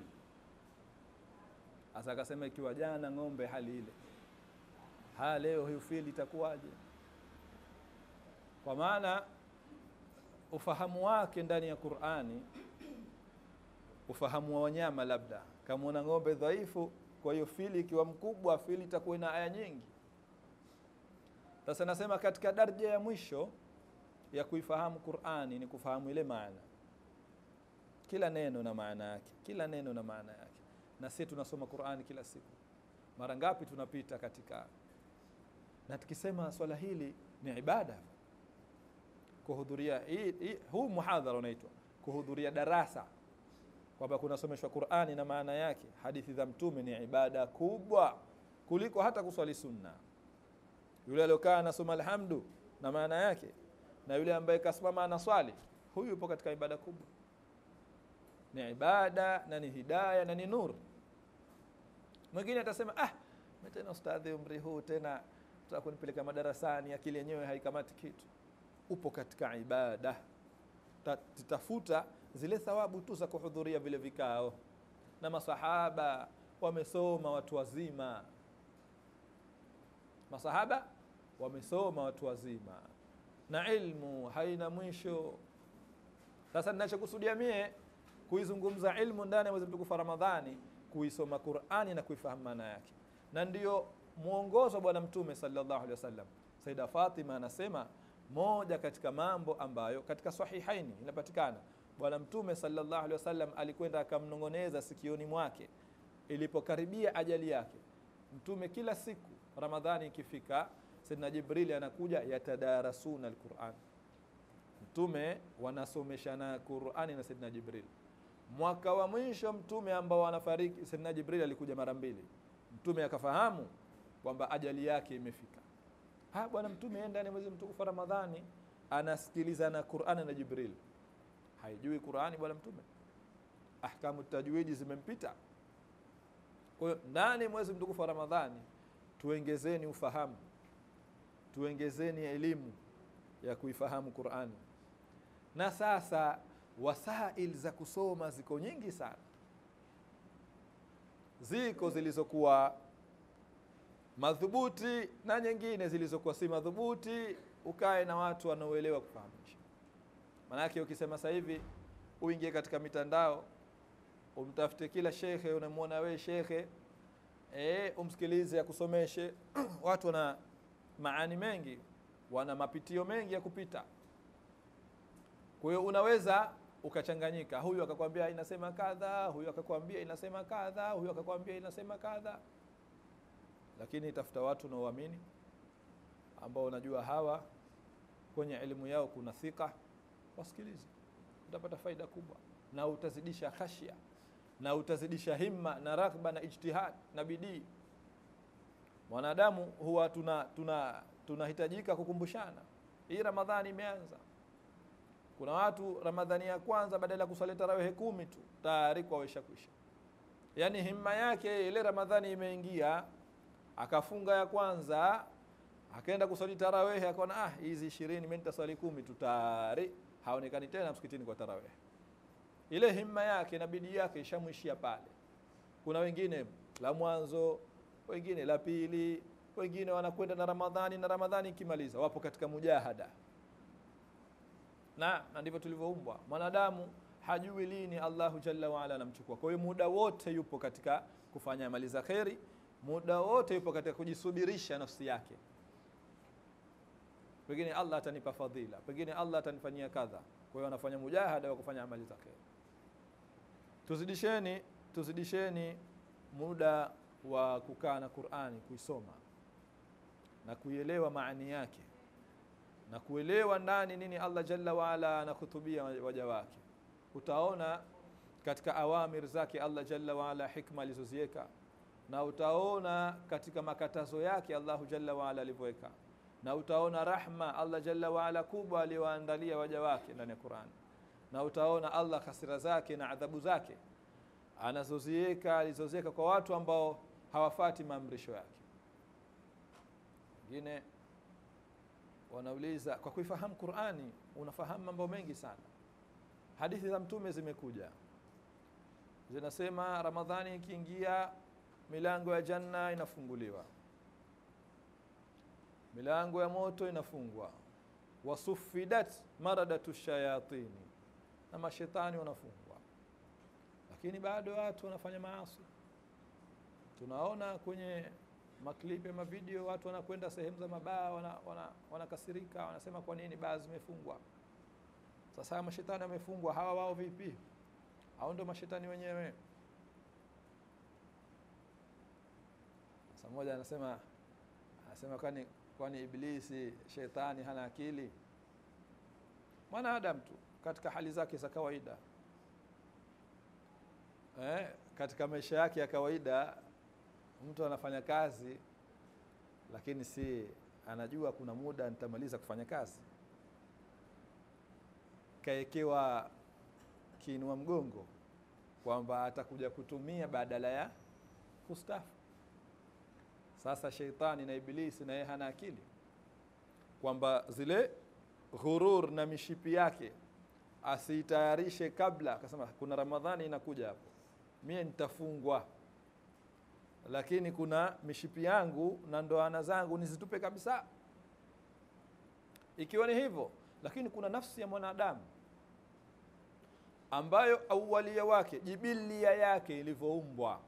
hasa akasema ikiwa jana ng'ombe hali ile ha leo hiyo fil itakuwaje kwa maana ufahamu wake ndani ya Qur'ani ufahamu wa wanyama labda kamwona ng'ombe dhaifu kwa hiyo fili ikiwa mkubwa fili itakuwa na aya nyingi sasa nasema katika daraja ya mwisho ya kuifahamu Qur'ani ni kufahamu ile maana kila neno na maana yake kila neno na maana yake na sisi tunasoma Qur'ani kila siku mara ngapi tunapita katika na tukisema swala hili ni ibada kuhudhuria hii, hii, huu muhadhara unaitwa kuhudhuria darasa kwamba kunasomeshwa Qur'ani na maana yake hadithi za mtume ni ibada kubwa kuliko hata kuswali sunna yule aliokaa anasoma alhamdu na maana yake na yule ambaye kasimama anaswali huyu yupo katika ibada kubwa ni ibada na ni hidaya na ni nur mwingine atasema ah mimi tena ustadhi umri huu tena tutaka kunipeleka madarasani akili yenyewe haikamati kitu upo katika ibada Ta- titafuta zile thawabu tu za kuhudhuria vile vikao na masahaba wamesoma watu wazima masahaba wamesoma watu wazima na ilmu haina mwisho sasa ninachokusudia mie kuizungumza ilmu ndani ya mwezi mtukufu wa ramadhani kuisoma qurani na kuifahamu maana yake na ndiyo mwongozo wa bwana mtume sallallahu alaihi wasallam saida fatima anasema moja katika mambo ambayo katika sahihaini inapatikana bwana mtume sallallahu alaihi wasallam alikwenda akamnong'oneza sikioni mwake ilipokaribia ajali yake mtume kila siku ramadhani ikifika sidna jibrili anakuja yatadarasuna alquran mtume wanasomeshana qurani na sidna jibril mwaka wa mwisho mtume ambao anafariki sidna jibril alikuja mara mbili mtume akafahamu kwamba ajali yake imefika ha bwana mtume yeye ndani ya mwezi mtukufu wa ramadhani anasikiliza na qurani na jibril haijui qurani bwana mtume ahkamu tajwidi zimempita kwa hiyo ndani ya mwezi mtukufu wa ramadhani tuengezeni ufahamu tuengezeni elimu ya kuifahamu qurani na sasa wasail za kusoma ziko nyingi sana ziko zilizokuwa madhubuti na nyingine zilizokuwa si madhubuti ukae na watu wanaoelewa kufahamisha maanake ukisema sasa hivi uingie katika mitandao umtafute kila shekhe unamwona we shekhe e, umsikilize akusomeshe watu wana maani mengi wana mapitio mengi ya kupita kwa hiyo unaweza ukachanganyika huyu akakwambia inasema kadha huyu akakwambia inasema kadha huyu akakwambia inasema kadha lakini tafuta watu unaoamini ambao unajua hawa kwenye elimu yao kuna thika wasikilize utapata faida kubwa na utazidisha khashya na utazidisha himma na raghba na ijtihad na bidii mwanadamu huwa tuna tuna tunahitajika kukumbushana hii ramadhani imeanza kuna watu ramadhani ya kwanza badala ya kusali tarawehe kumi tu tayari kwa wesha kwisha yaani himma yake ile ramadhani imeingia akafunga ya kwanza akaenda kusali tarawehe akaona ah hizi ishirini mimi nitaswali kumi tu tayari haonekani tena msikitini kwa tarawehe ile himma yake na bidii yake ishamwishia pale kuna wengine la mwanzo wengine la pili wengine wanakwenda na ramadhani na ramadhani ikimaliza wapo katika mujahada na na ndivyo tulivyoumbwa mwanadamu hajui lini allahu jalla waala anamchukua kwa hiyo muda wote yupo katika kufanya amali za kheri muda wote yupo katika kujisubirisha nafsi yake pengine allah atanipa fadhila pengine allah atanifanyia kadha kwa hiyo anafanya mujahada wa kufanya amali za kheri tuzidisheni tuzidisheni muda wa kukaa na qurani kuisoma na kuielewa maani yake na kuelewa ndani nini allah jalla waala anakhutubia waja wake utaona katika awamir zake allah jalla waala hikma alizoziweka na utaona katika makatazo yake allahu jalla waala alivyoweka na utaona rahma allah jalla waala kubwa aliyowaandalia waja wake ndani ya qurani na utaona allah hasira zake na adhabu zake anazoziweka alizoziweka kwa watu ambao hawafati maamrisho yake wengine wanauliza kwa kuifahamu qurani unafahamu mambo mengi sana hadithi za mtume zimekuja zinasema ramadhani ikiingia milango ya janna inafunguliwa milango ya moto inafungwa wasufidat maradatu shayatini na mashetani wanafungwa lakini bado watu wanafanya maasi tunaona kwenye maklipi ya mavideo watu wanakwenda sehemu za mabaa wanakasirika wana, wana wanasema kwa nini baa zimefungwa sasa mashetani wamefungwa hawa wao vipi au ndio mashetani wenyewe sasa mmoja anasema anasema kwani kwani iblisi shetani hana akili mwanadamu tu katika hali zake za kawaida eh, katika maisha yake ya kawaida mtu anafanya kazi lakini si anajua kuna muda nitamaliza kufanya kazi kaekewa kiinua mgongo kwamba atakuja kutumia badala ya kustafu sasa sheitani na ibilisi na yeye hana akili kwamba zile ghurur na mishipi yake asiitayarishe kabla akasema kuna ramadhani inakuja hapo mie nitafungwa lakini kuna mishipi yangu na ndoana zangu nizitupe kabisa ikiwa ni hivyo lakini kuna nafsi ya mwanadamu ambayo awalia wake jibilia yake ilivyoumbwa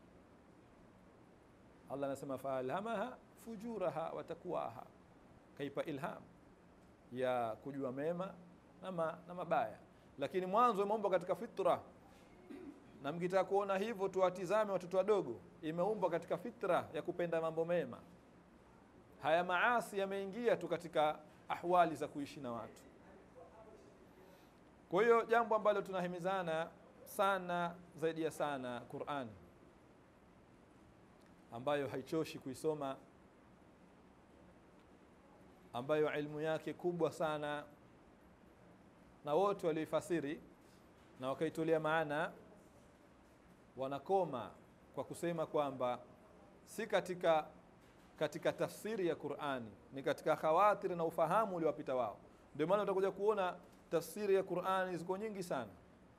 Allah anasema faalhamaha fujuraha wa takwaha kaipa ilham ya kujua mema na, ma, na mabaya lakini mwanzo imeumbwa katika fitra na mkitaka kuona hivyo tuwatizame watoto wadogo imeumbwa katika fitra ya kupenda mambo mema haya maasi yameingia tu katika ahwali za kuishi na watu kwa hiyo jambo ambalo tunahimizana sana zaidi ya sana Qur'an ambayo haichoshi kuisoma ambayo ilmu yake kubwa sana na wote walioifasiri na wakaitolea maana wanakoma kwa kusema kwamba si katika katika tafsiri ya Qur'ani ni katika khawatir na ufahamu uliowapita wao ndio maana utakuja kuona tafsiri ya Qur'ani ziko nyingi sana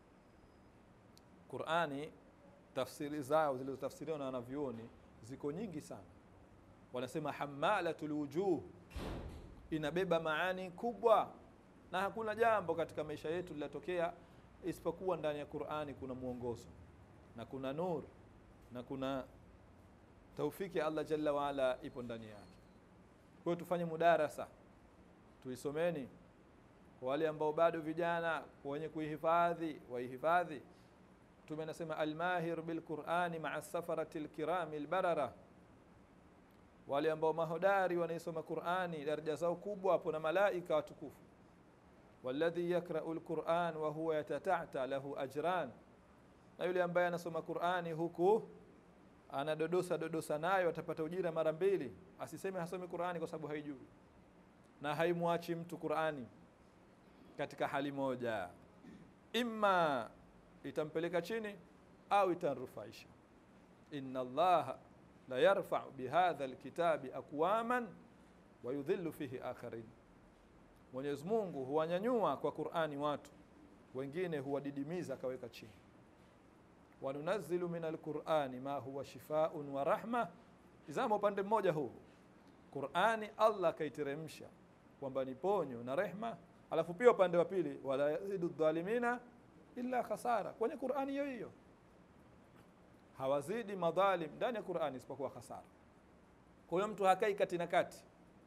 Qur'ani tafsiri zao zilizotafsiriwa na wanavyuoni ziko nyingi sana wanasema hamalatul wujuh inabeba maani kubwa na hakuna jambo katika maisha yetu linatokea isipokuwa ndani ya Qur'ani kuna mwongozo na kuna nur na kuna taufiki Allah jalla waala ipo ndani yake kwa hiyo tufanye mudarasa tuisomeni kwa wale ambao bado vijana wenye kuihifadhi waihifadhi Mtume anasema almahir bilqurani maa safarati lkirami lbarara, wale ambao mahodari wanaisoma Qurani daraja zao kubwa hapo na malaika watukufu. Walladhi yakrau lquran wa huwa yatatata lahu ajran, na yule ambaye anasoma Qurani huku anadodosa dodosa nayo atapata ujira mara mbili. Asiseme hasomi Qurani kwa sababu haijui, na haimwachi mtu Qurani katika hali moja, imma itampeleka chini au itamrufaisha. inna Allaha la yarfau bihadha alkitabi aqwaman wa yudhillu fihi akharin, Mwenyezi Mungu huwanyanyua kwa Qur'ani watu wengine huwadidimiza akaweka chini. wa nunazzilu min alqur'ani ma huwa shifaun wa rahma. Izama upande mmoja huu Qur'ani Allah kaiteremsha kwamba ni ponyo na rehma, alafu pia upande wa pili wala yazidu dhalimina illa khasara. Kwenye Qur'ani hiyo hiyo hawazidi madhalim ndani ya Qur'ani isipokuwa khasara. Kwa hiyo mtu hakai kati na kati.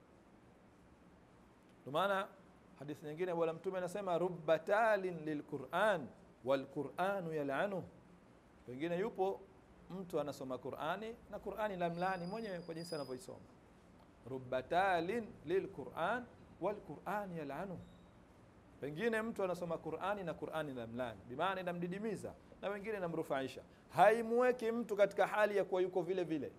Ndio maana hadithi nyingine bwana Mtume anasema rubba talin lilquran walquranu yal'anu, pengine yupo mtu anasoma Qur'ani na Qur'ani lamlani mwenyewe kwa jinsi anavyoisoma. Rubba talin lilquran walquran yal'anu, pengine mtu anasoma Qur'ani na Qur'ani lamlani, bimaana inamdidimiza na wengine inamrufaisha, haimweki mtu katika hali ya kuwa yuko vile vile.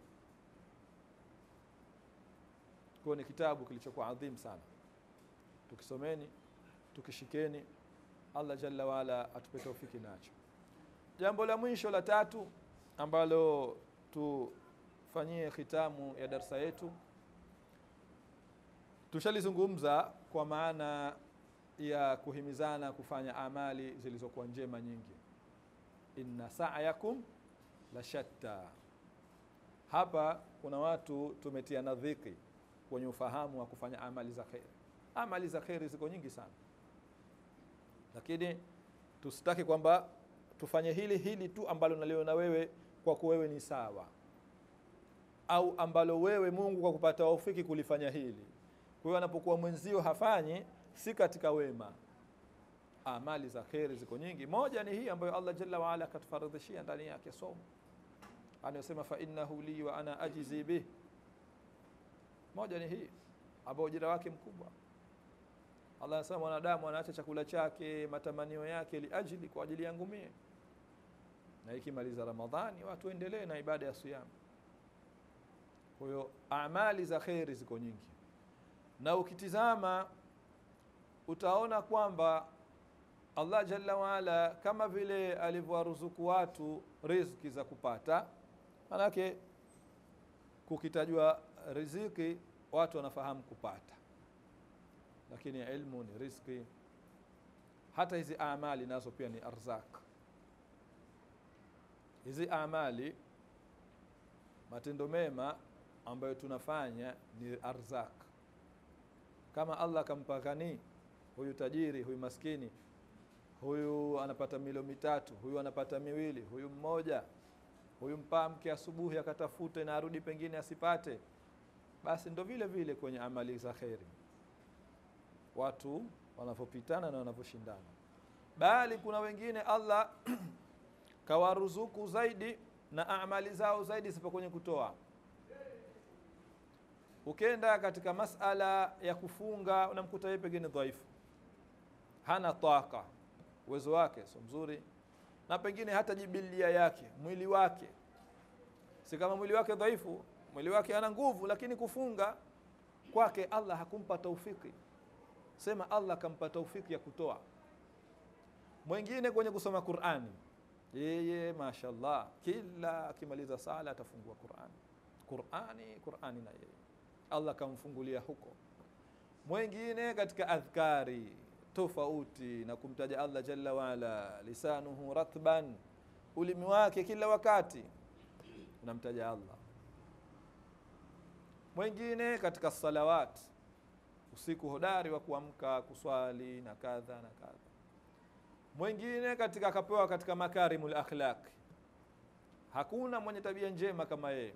Kwa ni kitabu kilichokuwa adhim sana, tukisomeni, tukishikeni, Allah jalla waala atupe taufiki nacho. Jambo la mwisho la tatu ambalo tufanyie khitamu ya darsa yetu, tushalizungumza kwa maana ya kuhimizana kufanya amali zilizokuwa njema nyingi inna sa'yakum la shatta. Hapa kuna watu tumetiana dhiki kwenye ufahamu wa kufanya amali za kheri. Amali za kheri ziko nyingi sana, lakini tusitaki kwamba tufanye hili hili tu ambalo naliona wewe kwako wewe ni sawa, au ambalo wewe Mungu kwa kupata waufiki kulifanya hili. Kwa hiyo anapokuwa mwenzio hafanyi, si katika wema amali za kheri ziko nyingi. Moja ni hii ambayo Allah jalla waala akatufaradhishia ndani yake somo, anayosema fa innahu li wa ana ajizi bih. Moja ni hii ambayo ujira wake mkubwa. Allah anasema mwanadamu anaacha chakula chake, matamanio yake, liajili, kwa ajili yangu mie. Na ikimaliza Ramadhani watu endelee na ibada ya siyam, kwa hiyo amali za kheri ziko nyingi na ukitizama utaona kwamba allah jalla waala kama vile alivyowaruzuku watu riziki za kupata manake kukitajwa riziki watu wanafahamu kupata lakini ilmu ni riziki hata hizi amali nazo pia ni arzak hizi amali matendo mema ambayo tunafanya ni arzak kama allah akampa ghani huyu tajiri huyu maskini huyu anapata milo mitatu huyu anapata miwili huyu mmoja huyu mpaa mke asubuhi akatafute na arudi pengine asipate basi ndo vile vile kwenye amali za kheri watu wanavyopitana na wanavyoshindana bali kuna wengine allah kawaruzuku zaidi na amali zao zaidi zipo kwenye kutoa ukenda katika masala ya kufunga unamkuta yeye pengine dhaifu hana taka uwezo wake sio mzuri na pengine hata jibilia yake mwili wake si kama mwili wake dhaifu mwili wake ana nguvu lakini kufunga kwake allah hakumpa taufiki sema allah akampa taufiki ya kutoa mwingine kwenye kusoma qurani yeye mashallah kila akimaliza sala atafungua qurani qurani qurani na yeye allah akamfungulia huko mwingine katika adhkari tofauti na kumtaja allah jalla waala lisanuhu ratban ulimi wake kila wakati unamtaja allah mwingine katika salawat usiku hodari wa kuamka kuswali na kadha na kadha mwingine katika akapewa katika makarimul akhlaq hakuna mwenye tabia njema kama yeye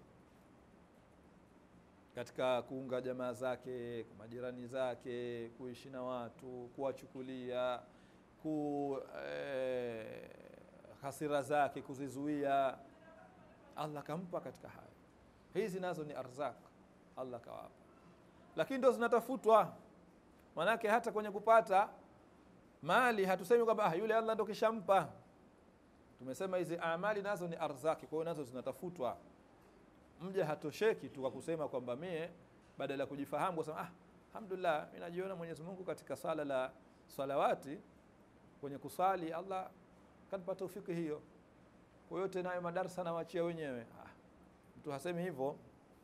katika kuunga jamaa zake majirani zake kuishi na watu kuwachukulia ku eh, hasira zake kuzizuia allah kampa katika haya hizi nazo ni arzak allah kawapa lakini ndo zinatafutwa manake hata kwenye kupata mali hatusemi kwamba ah, yule allah ndo kishampa tumesema hizi amali nazo ni arzaki kwa hiyo nazo zinatafutwa mja hatosheki tu kwa kusema kwamba mie badala ya kujifahamu kusema ah, alhamdulillah mi najiona mwenyezi mungu katika swala la salawati kwenye kusali allah kanipa taufiki hiyo kwa hiyo tena hayo madarsa nawachia wenyewe ah, mtu hasemi hivyo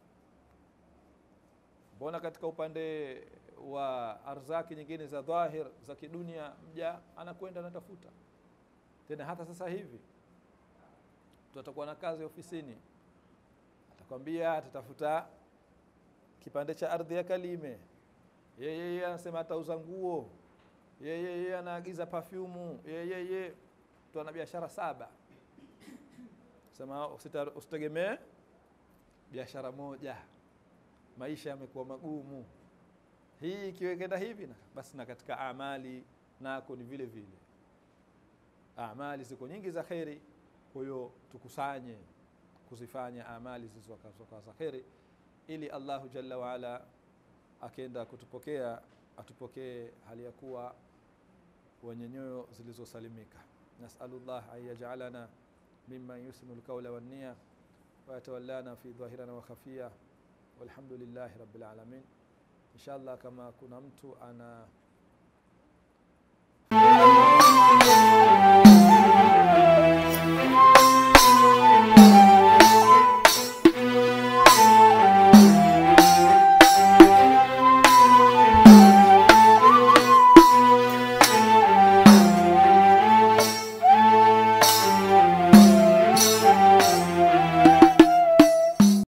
mbona katika upande wa arzaki nyingine za dhahir za kidunia mja anakwenda anatafuta tena hata sasa hivi mtu atakuwa na kazi ofisini atakwambia atatafuta kipande cha ardhi ya kalime yeye anasema atauza nguo yeye anaagiza pafyumu yeye mtu ana biashara saba sema usitegemee biashara moja maisha yamekuwa magumu hii ikiwekenda hivi na basi na katika amali nako ni vile vile amali ziko nyingi za kheri kwa hiyo tukusanye kuzifanya amali zilizokuwa za kheri ili allahu jalla waala akenda kutupokea atupokee hali ya kuwa wenye nyoyo zilizosalimika nasalullah an yajalana mimman yusinu lqaula wannia wayatawallana fi dhahirana wa khafia walhamdulillahi rabbil alamin inshallah kama kuna mtu ana